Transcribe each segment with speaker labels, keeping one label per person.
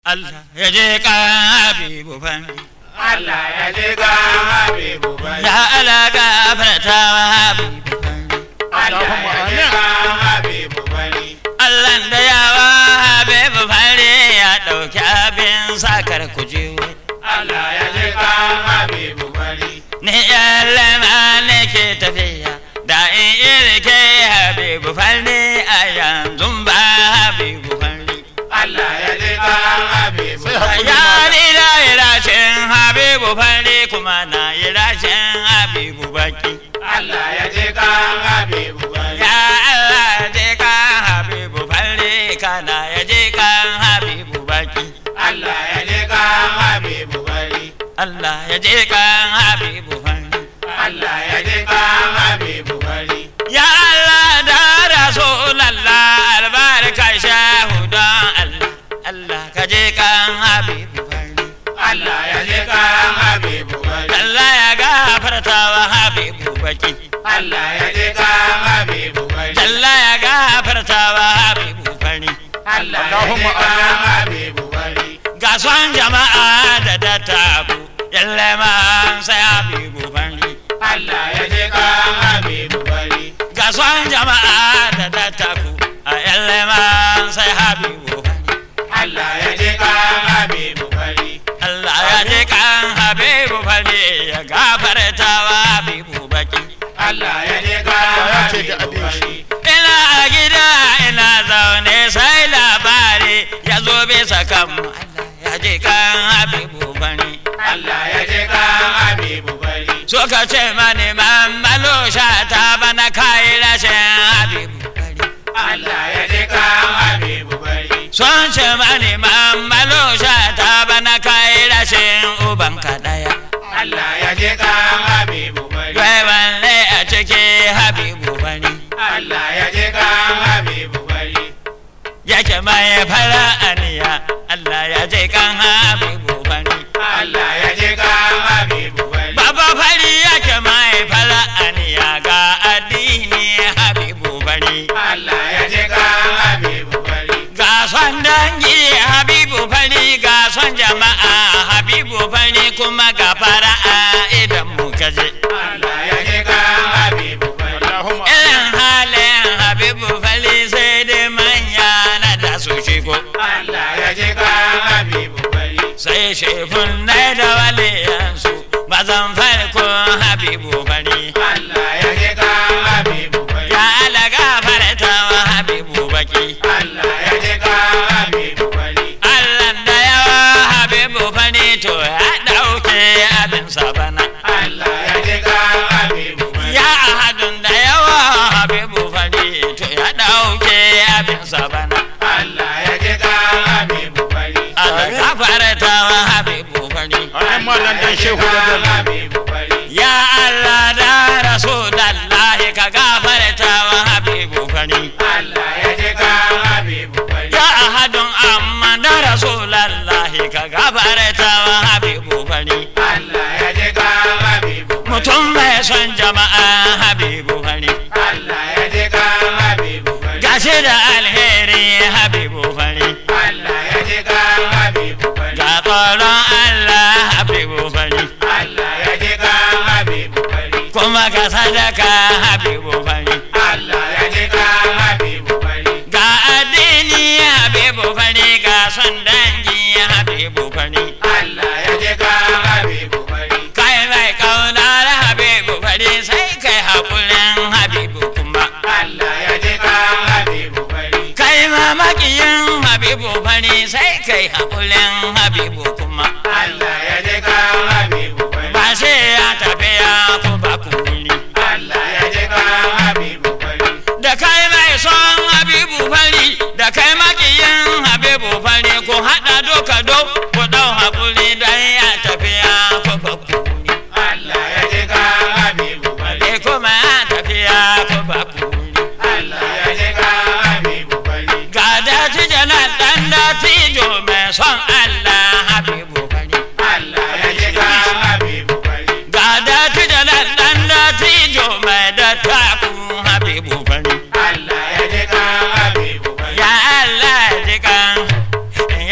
Speaker 1: Allah ya je ka habibu fari
Speaker 2: Allah ya ji ga Habibu bari.
Speaker 1: ya Allah gafarta wa habibu fari
Speaker 2: Allah ya ji ga Habibu bari.
Speaker 1: Allah da yawa habibu fari ya ɗauki abin sakar kujewa
Speaker 2: Allah ya ji ga Habibu bari.
Speaker 1: ni yallama ne ke tafiya da in irke habibu fari a yanzu ba habibu fari
Speaker 2: Allah ya ji ga Habibu
Speaker 3: Sai
Speaker 2: bari.
Speaker 3: hakuri.
Speaker 1: ya ni da irashin habibu fari kuma na irashin habibu baki
Speaker 2: Allah ya ji ga Habibu bari.
Speaker 1: ya Allah je kan habibu fari kana ya je kan habibu baki
Speaker 2: Allah ya ji ga Habibu bari.
Speaker 1: Allah ya je kan habibu fari
Speaker 2: Allah ya ji ga Habibu bari.
Speaker 1: Ya Allah da Rasulallah albarka shahu don Allah Allah ka je kan habibu fari
Speaker 2: Allah ya ji ga Habibu bari.
Speaker 1: Allah ya gafarta wa habibu baki
Speaker 2: Allah ya ji ga Habibu bari.
Speaker 1: Allah ya gafarta wa habibu fari
Speaker 2: Allah ya ji ga Habibu bari.
Speaker 1: ga son jama'a da dattaku yalle man sai habibu fari
Speaker 2: Allah ya ji ga Habibu bari.
Speaker 1: ga son jama'a da dattaku a yalle man sai habibu fari
Speaker 2: Allah ya ji ga Habibu bari.
Speaker 1: Allah ya je kan habibu fari ya gafarta wa habibu baki
Speaker 2: Allah ya ji ga
Speaker 3: ya ce da
Speaker 2: Habibu
Speaker 3: abin shi.
Speaker 2: bari.
Speaker 1: ina a gida ina zaune sai labari ya zo bisa kanmu Allah ya je kan habibu fari
Speaker 2: Allah ya ji ga Habibu bari.
Speaker 1: suka ce mani mamalo ta bana kayi rashin habibu fari
Speaker 2: Allah ya ji ga Habibu bari.
Speaker 1: sun ce mani mamalo ta bana kayi rashin uban kadaya
Speaker 2: Allah ya ji ga Habibu bari.
Speaker 1: Wai wanne a ciki habibu fari
Speaker 2: Allah ya ji ga Habibu bari.
Speaker 1: yake mai fara aniya Allah ya je kan habibu fari
Speaker 2: Allah ya ji ga Habibu bari.
Speaker 1: Baba fari yake mai fara aniya ga addini habibu fari
Speaker 2: Allah ya ji ga Habibu bari.
Speaker 1: ga son dangi habibu fari ga son jama'a habibu fari kuma ga fara'a idan mu kaje
Speaker 2: Allah ya ji ga Habibu bari.
Speaker 3: Allahumma
Speaker 1: irin halin habibu fari sai dai manya na da su shigo
Speaker 2: Allah ya ji ga Habibu bari.
Speaker 1: sai shefun nai da waliyansu mazan farko habibu fari
Speaker 2: Allah ya ji ga Habibu bari.
Speaker 1: ya alaga farta wa habibu baki
Speaker 2: Allah ya ji ga Habibu bari.
Speaker 1: Allah da yawa habibu fari to ya dauke abin sabana
Speaker 2: Allah ya ji ga Habibu bari.
Speaker 1: ya ahadun da yawa habibu fari to ya dauke abin sabana
Speaker 2: Allah ya ji ga Habibu bari.
Speaker 1: alaga farta wa habibu fari
Speaker 3: Amin mallan dan shehu da bello.
Speaker 2: Habibu bari.
Speaker 1: ya Allah da rasulullahi ka gafarta wa habibu fari
Speaker 2: Allah ya ji ga Habibu bari.
Speaker 1: ya ahadun amma da rasulullahi ka gafarta wa habibu fari
Speaker 2: Allah ya ji ga Habibu bari.
Speaker 1: mutum mai son jama'a habibu fari
Speaker 2: Allah ya ji ga Habibu bari.
Speaker 1: gashi da alheri habibu fari
Speaker 2: Allah ya ji ga Habibu bari.
Speaker 1: ga tsoron Allah habibu fari
Speaker 2: Allah ya ji ga Habibu bari.
Speaker 1: kuma ga sadaka habibu fari
Speaker 2: Allah ya ji ga Habibu bari.
Speaker 1: ga addini habibu fari ga son dangi habibu fari
Speaker 2: Allah ya ji ga Habibu bari.
Speaker 1: kai mai kaunar habibu fari sai kai haƙurin habibu kuma
Speaker 2: Allah ya ji ga Habibu bari.
Speaker 1: kai mamakiyin habibu fari sai kai haƙurin habibu kuma
Speaker 2: Allah ya ji ga Habibu bari.
Speaker 1: ba sai ya tafi ya ku ba ku wuri
Speaker 2: Allah ya ji ga Habibu bari.
Speaker 1: da kai mai son habibu fari da kai makiyin habibu fari ku haɗa doka do ku ɗau haƙuri don ya tafi ya ku ba ku wuri
Speaker 2: Allah ya ji ga Habibu bari.
Speaker 1: Ke kuma ya tafi ya ku ba ku wuri
Speaker 2: Allah ya ji ga Habibu bari.
Speaker 1: ga daji janar ɗan datijo mai son Allah habibu fari
Speaker 2: Allah ya ji ga Habibu bari.
Speaker 1: ga dati janar ɗan datijo mai dattaku habibu fari
Speaker 2: Allah ya ji ga Habibu bari.
Speaker 1: ya Allah jikan ya Allah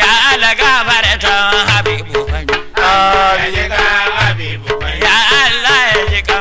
Speaker 1: alagafarta habibu fari
Speaker 2: ya ji kan Habibu Fari.
Speaker 1: ya Allah ya ji kan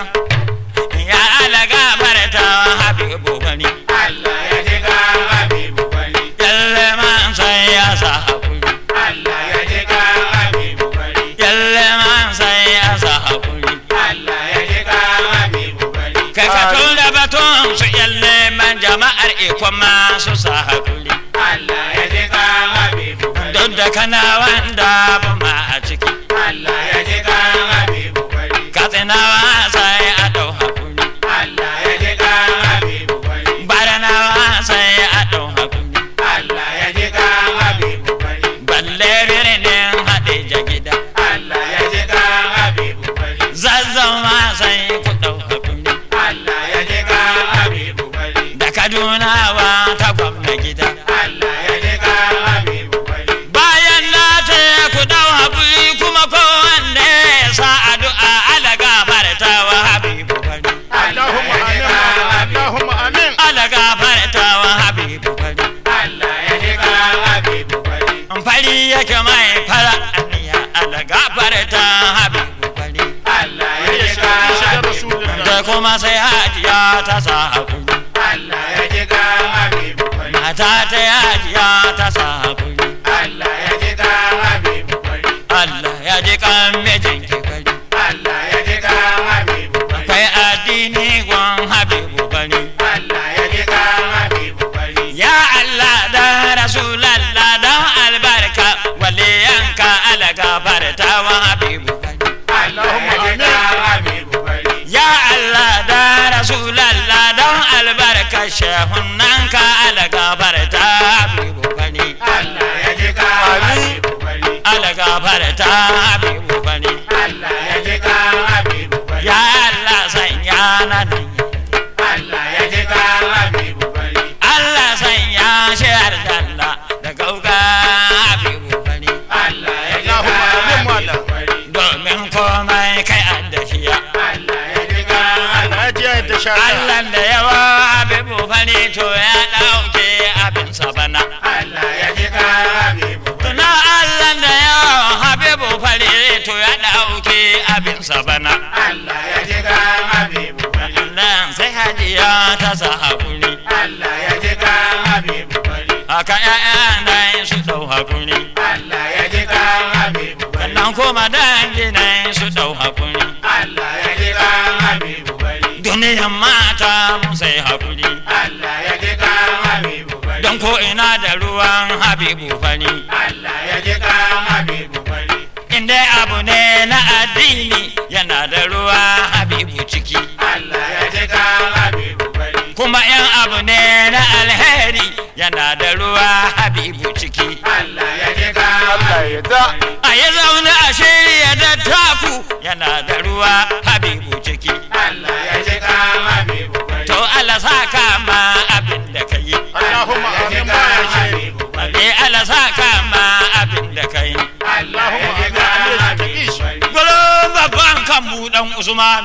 Speaker 1: ya alagafarta habibu fari
Speaker 2: Allah ya ji kan Habibu Fari.
Speaker 1: yalle man sai ya sa hakuri
Speaker 2: Allah ya ji kan Habibu Fari.
Speaker 1: yalle man sai ya sa hakuri
Speaker 2: Allah ya ji kan Habibu Fari.
Speaker 1: kai ka tura batun su yalle man jama'ar ikon masu sa hakuri
Speaker 2: Allah ya ji kan Habibu Fari.
Speaker 1: duk da kana wanda ba ma a ciki
Speaker 2: Allah ya ji kan Habibu Fari.
Speaker 1: katsinawa sai a dau hakuri
Speaker 2: Allah ya ji kan Habibu Fari.
Speaker 1: baranawa sai a dau hakuri
Speaker 2: Allah ya ji kan Habibu Fari.
Speaker 1: balle birnin haɗe gida
Speaker 2: Allah ya ji kan Habibu Fari.
Speaker 1: zazzama sai ku dau hakuri
Speaker 2: Allah ya ji kan Habibu Fari.
Speaker 1: da kadunawa ta gwamna gida
Speaker 2: Allah ya ji kan Habibu Fari.
Speaker 1: bayan na ce ku dau hakuri kuma kowanne ya sa addu'a ala gafarta wa habibu fari
Speaker 3: Allahumma amin Allahumma amin
Speaker 1: ala gafarta wa habibu fari
Speaker 2: Allah ya ji kan Habibu Fari.
Speaker 1: fari yake mai fara aniya ala gafarta habibu fari
Speaker 2: Allah ya
Speaker 3: ya
Speaker 2: ji
Speaker 3: shi
Speaker 2: kan
Speaker 3: shi da
Speaker 2: Habibu
Speaker 3: rasulullah
Speaker 1: da kuma sai hajiya ta sa hakuri
Speaker 2: Allah ya ji kan Habibu Fari.
Speaker 1: mata ta hajiya ta sa hakuri
Speaker 2: Allah ya ji kan Habibu Fari.
Speaker 1: Allah ya ji kan mijin ki fari
Speaker 2: Allah ya ji kan Habibu Fari.
Speaker 1: akwai addini gwan habibu fari
Speaker 2: Allah ya ji kan Habibu Fari.
Speaker 1: ya Allah da rasulallah don albarka waliyanka ala gafarta wa habibu fari
Speaker 2: Allah ya ji kan Habibu Fari.
Speaker 1: ya Allah da rasulallah don albarka shehunanka ala gafarta habibu fari
Speaker 2: Allah ya ji kan Habibu Fari.
Speaker 1: ala gafarta habibu fari
Speaker 2: Allah ya ji kan Habibu Fari.
Speaker 1: ya Allah sanya na nan
Speaker 2: Allah ya ji kan Habibu Fari.
Speaker 1: Allah sanya shi aljanna da gauga habibu fari
Speaker 2: Allah ya ji
Speaker 3: Allahumma
Speaker 2: kan
Speaker 3: amin,
Speaker 2: Habibu
Speaker 3: Malam.
Speaker 2: Fari.
Speaker 1: domin komai kai an da shiya
Speaker 2: Allah ya ji kan
Speaker 3: Allah ya ji yadda shara
Speaker 1: Allah da yawa habibu fari to ya ɗauke abin sabana
Speaker 2: Allah ya ji kan Habibu Fari.
Speaker 1: tuna Allah da yawa habibu fari to ya ɗauke abin sabana
Speaker 2: Allah ya ji kan Habibu Fari.
Speaker 1: Allah sai hajiya ta sa hakuri
Speaker 2: Allah ya ji kan Habibu Fari.
Speaker 1: haka ƴaƴa na su ɗau hakuri
Speaker 2: Allah ya ji kan Habibu Fari.
Speaker 1: sannan kuma dangi na su ɗau hakuri
Speaker 2: Allah ya ji kan Habibu Fari.
Speaker 1: duniyan mata mu sai hakuri
Speaker 2: Allah ya ji kan Habibu Fari.
Speaker 1: don ko ina da ruwan habibu fari
Speaker 2: Allah ya ji kan Habibu Fari.
Speaker 1: inda abu ne na addini yana da ruwa habibu ciki
Speaker 2: Allah ya ji kan Habibu Fari.
Speaker 1: kuma yan abu ne na alheri yana da ruwa habibu ciki
Speaker 2: Allah ya ji kan
Speaker 3: Allah ya da
Speaker 1: a yi zaune a shirya da taku yana da ruwa habibu ciki
Speaker 2: Allah ya ji kan Habibu Fari.
Speaker 1: to Allah saka ma abin da ka yi
Speaker 3: Allahumma
Speaker 2: ya ji
Speaker 3: amin
Speaker 2: kan
Speaker 3: bayan shi
Speaker 2: Habibu Fari.
Speaker 1: Eh Allah saka ma abin da ka yi
Speaker 2: Allah ya ji
Speaker 3: Allahumma
Speaker 2: kan
Speaker 3: amin
Speaker 2: Habibu Fari.
Speaker 1: Gwalo babban kan buɗan Usman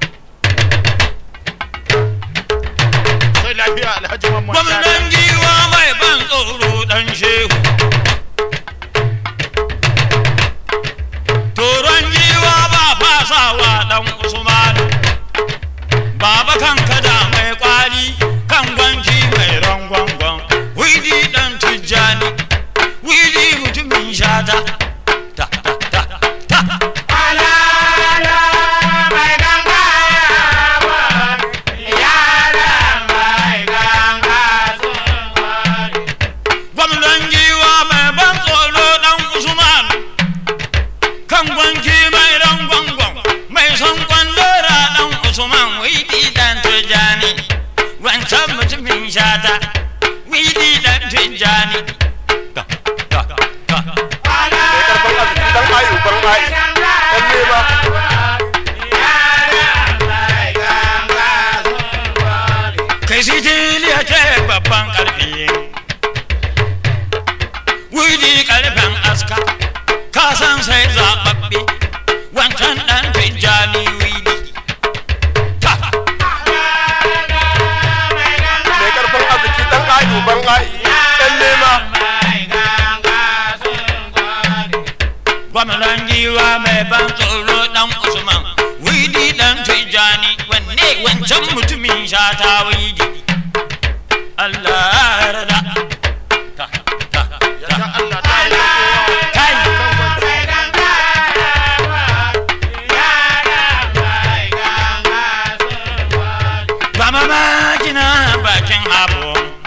Speaker 3: sai lafiya Alhaji Mamman
Speaker 1: gwamnan giwa mai ban tsoro dan shehu Toron giwa ba fasawa dan Usman Baba kan kada mai kwari kan gwanji mai rangwangwan Widi dan tijjani Widi mutumin shata Ta ta ta ta
Speaker 2: Alala mai ganga wa, yara mai ganga sun ware.
Speaker 1: gwamnan giwa mai ban tsoro dan usman kan gwanki mai ran gwangwan mai son kwandora dan usman widi dan tijani wancan mutumin shata widi dan tijani Ta, ta, ta.
Speaker 3: karfin arziki dan ayu ban ayi dan nema
Speaker 1: kai sitiliya ce babban karfi widi karfen aska ka san sai zaɓaɓɓe wancan ɗan tijjani widi ta
Speaker 3: mai karfin arziki dan ayu ban ayi dan nema
Speaker 1: gwamnan giwa mai ban tsoro dan usman widi dan tijani wanne wancan mutumin shata widi Allah ya rada ta ta
Speaker 3: Yarda
Speaker 1: ta
Speaker 3: Allah ta yi kowa.
Speaker 1: kai ba mamaki na bakin abu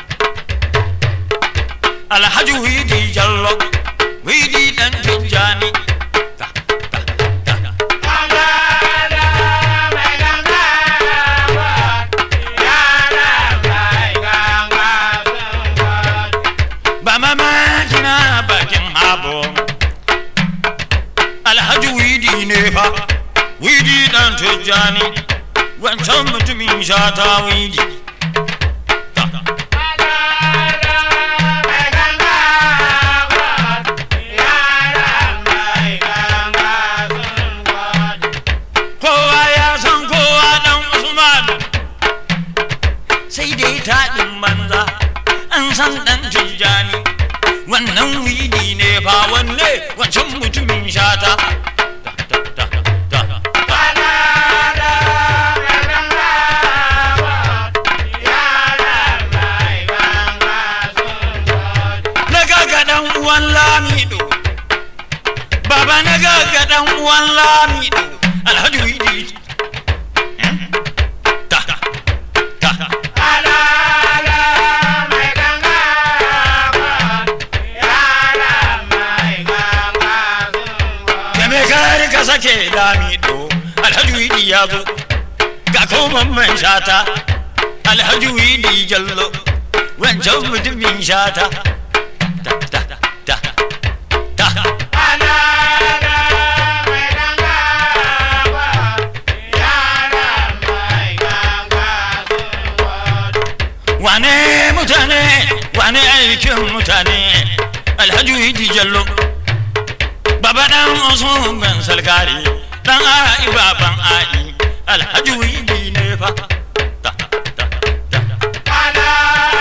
Speaker 1: alhaji widi jallo widi dan tijani ta ta ta ba mamaki na bakin abu alhaji widi ne fa widi dan tijani wancan mutumin shata widi ta kowa ya san kowa dan usman sai dai taɗin banza an san dan tijjani wannan widi ne fa wanne wancan mutumin shata Ta, ta, ta, ta. na gaga dan uwan lamido baba na gaga dan uwan lamido alhaji widi Eh? ta ta da me kare ka sake lamido alhaji widi ya zo ga koman man shata alhaji widi jallo wancan mutumin shata ta ta ta ta wane mutane wane aikin mutane alhaji widi jallo baba dan usman ban salgari dan ai baban ai alhaji widi ne fa ta ta ta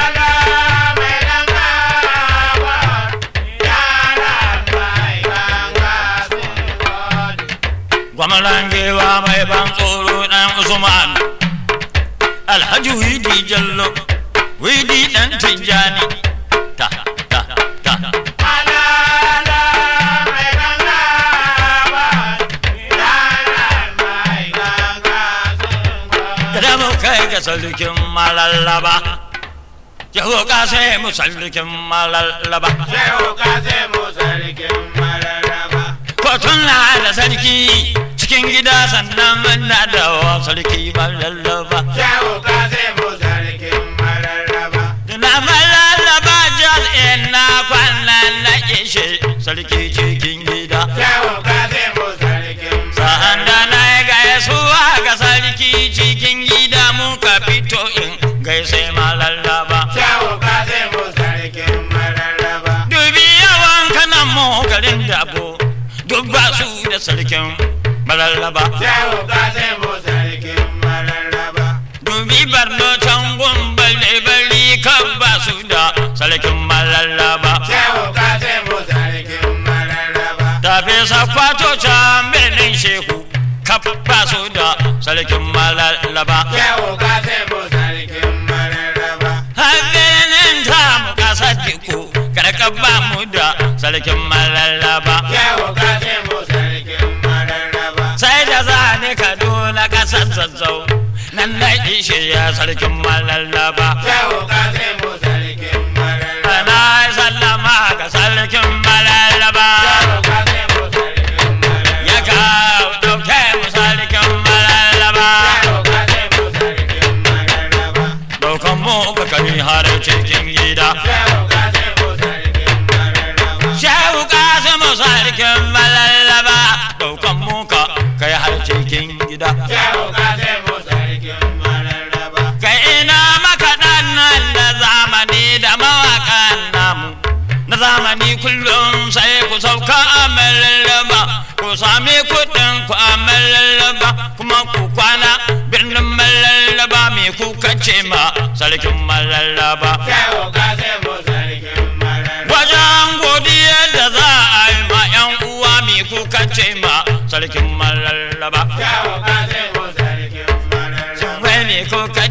Speaker 1: gwamalangewa mai ban tsoro dan usman alhaji widi jallo widi dan tijjani ta ta ta da mu kai ga sarkin malallaba yaho ka sai mu sarkin malallaba kotun na da sarki cikin gida sannan muna da wa sarki malallaba na malallaba jal ina kwanan na ishe sarki cikin gida sa'an da na yi gaisuwa ga sarki cikin gida muka fito in gaise malallaba dubi yawan kanan mu garin dabo duk ba su da sarkin malallaba dubi barno can gumbal da bari kan ba su da sarkin malallaba tafi sakwato can birnin shehu kaf ba su da sarkin malallaba har birnin ta mu kasar diko karkar ba mu da sarkin malallaba sai da za ni kaduna kasar zazzau nan na ishe ya sarkin malallaba ana sallama ga sarkin malallaba ya kawo dauke mu sarkin malallaba daukan mu ga kari har cikin gida shehu kasimu sarkin malallaba daukan mu ka kai har cikin gida kai ina makaɗan nan na zamani da mawaƙan namu na zamani kullum sai ku sauka a malallaba ku sami kuɗin ku a malallaba kuma ku kwana birnin malallaba me kuka ce ma sarkin malallaba wajen godiyar da za a yi ma 'yan uwa me kuka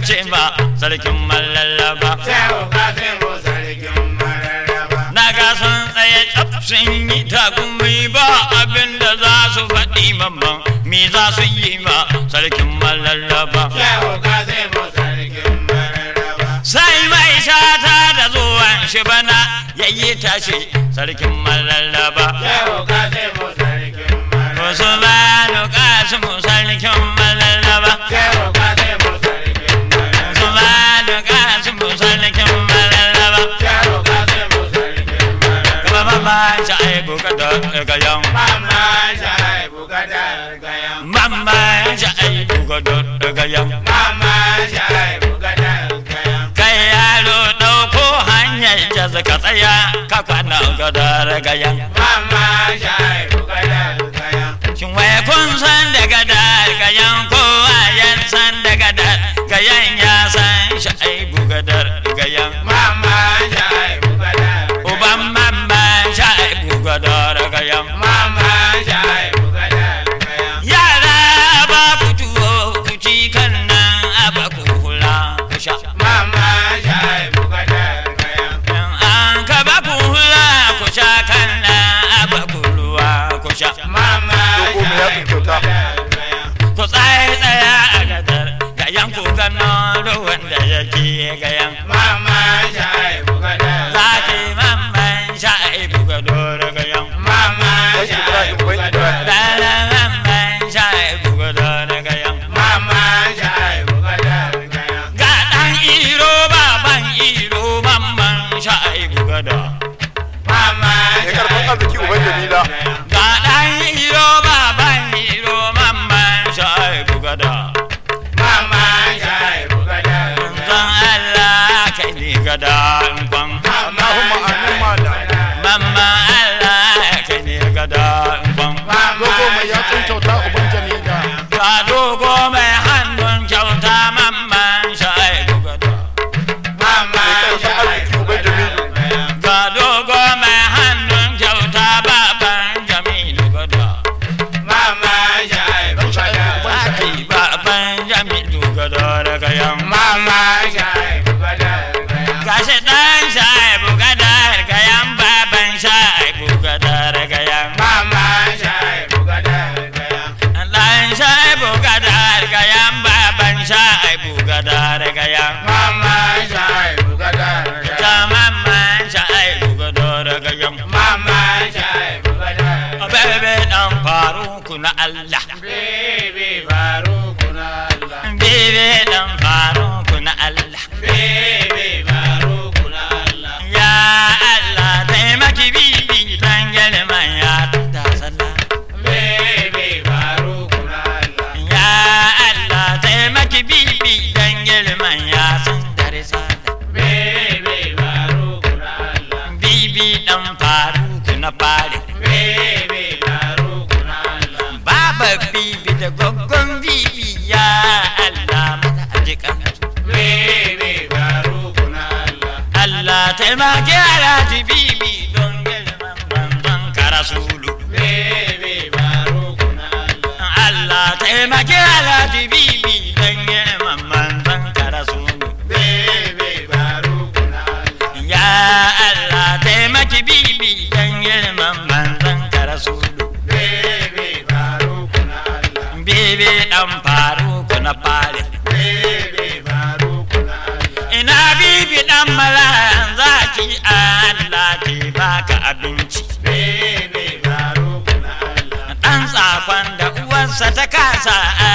Speaker 1: ce ma sarkin mallallaba
Speaker 2: Shehu Kasimu sarkin mararraba.
Speaker 1: na ga sun tsaye tsaf sun yi takumi ba abin da za su faɗi mamman me za su yi ma sarkin mallallaba
Speaker 2: Shehu Kasimu sarkin mararraba.
Speaker 1: sai mai shata da zuwan shi bana ya yi tashi sarkin mallallaba
Speaker 2: Shehu Kasimu sarkin mararraba.
Speaker 1: Usmanu Kasimu sarkin mallallaba
Speaker 2: Shehu Kasimu sarkin mararraba.
Speaker 1: Usmanu Kasimu sarkin mallallaba
Speaker 2: Shehu Kasimu sarkin mararraba.
Speaker 1: Kama mama shaibu kada gayan
Speaker 2: Mama Shaibu gadar gayan.
Speaker 1: Mama shaibu kada gayan
Speaker 2: Mama Shaibu gadar gayan.
Speaker 1: Kai yaro ɗauko hanyar jaza ka tsaya ka kwana gadar gayan
Speaker 2: Mama Shaibu gadar gayan.
Speaker 1: Shin wai kun san da gadar gayan kowa yan san da gadar gayan ya san shaibu gadar gayan
Speaker 2: Mama Shaibu gadar gayan.
Speaker 1: Uban mama shaibu gadar gayan
Speaker 2: Mama Shaibu gadar gayan.
Speaker 1: Yara ba ku tuwo ku ci kan nan a ba ku hula ku sha
Speaker 2: Mama Shaibu gadar gayan.
Speaker 1: In an ka ba ku hula ku sha kan nan a ba ku ruwa ku sha
Speaker 2: Mama
Speaker 3: Dogo mai yaɗin
Speaker 2: Shaibu
Speaker 3: kyauta.
Speaker 2: gadar gayan.
Speaker 1: ku tsaye tsaya a gadar gayan ku gano ruwan da yake gayan
Speaker 2: Mama Shaibu gadar
Speaker 1: zaki mamman sha'ibu gado da gayan
Speaker 2: Mama
Speaker 3: Wai Ibrahim,
Speaker 2: Shaibu
Speaker 3: wai
Speaker 2: gadar
Speaker 3: Ibrahim.
Speaker 1: dala mamman sha'ibu gado da gayan
Speaker 2: Mama Shaibu gadar gayan.
Speaker 1: ga dan iro baban iro mamman sha'ibu gado
Speaker 2: Mama
Speaker 3: Ya karɓar arziki uban Jamila.
Speaker 1: ga dan iro baban iro mamman sha'ibu gado
Speaker 2: Mama Shaibu gadar
Speaker 1: zan Allah kai ni gada in kwan
Speaker 3: Allahumma amin mana.
Speaker 1: mamma Allah kai ni gada in kwan
Speaker 3: Dogo mai yatsun kyauta uban Jamila.
Speaker 1: Ga dogo mai hannun kyauta mamman sha'ibu gado.
Speaker 2: Mama
Speaker 3: Ya karɓar arziki uban Jamilu.
Speaker 1: Ga dogo mai hannun kyauta baban Jamilu gado.
Speaker 2: Mama Shaibu gadar
Speaker 1: Zaki baban Jamilu gado daga yan.
Speaker 2: Mama Shaibu gadar
Speaker 1: Gashi ɗan sha'ibu gado daga yan baban sha'ibu gado daga yan.
Speaker 2: Mama Shaibu gadar
Speaker 1: Ɗan sha'ibu gado daga yan baban sha'ibu gado daga yan.
Speaker 2: Mama Shaibu gadar
Speaker 1: Ta mamman sha'ibu gado daga yan.
Speaker 2: Mama Shaibu gadar
Speaker 1: Bebe dan faruku na Allah
Speaker 2: Baby Faruku na Allah
Speaker 1: Bebe dan faruku na Allah
Speaker 2: Baby Faruku na Allah
Speaker 1: Ya Allah taimaki bibi dan gelman ya da sallah
Speaker 2: Baby Faruku na Allah
Speaker 1: Ya Allah taimaki bibi dan gelman ya san dare sallah
Speaker 2: Baby Faruku na Allah
Speaker 1: Bibi dan faruku na fare
Speaker 2: Baby Faruku na Allah
Speaker 1: Baba bibi da goggon bibi ya Allah mata ajikan
Speaker 2: Baby Faruku na Allah
Speaker 1: Allah taimaki alhaji bibi don girman banzan karasulu.
Speaker 2: Baby Faruku na Allah
Speaker 1: Allah taimaki alhaji bibi don girman banzan karasulu.
Speaker 2: Baby Faruku na Allah
Speaker 1: Ya Allah taimaki bibi don girman banzan karasulu.
Speaker 2: Baby Faruku na Allah
Speaker 1: Bibi dan faruku na fare.
Speaker 2: Baby Faruku na Allah
Speaker 1: Ina bibi dan malayan zaki Allah ke baka abinci.
Speaker 2: Baby Faruku na Allah
Speaker 1: Ɗan tsakon da uwarsa ta kasa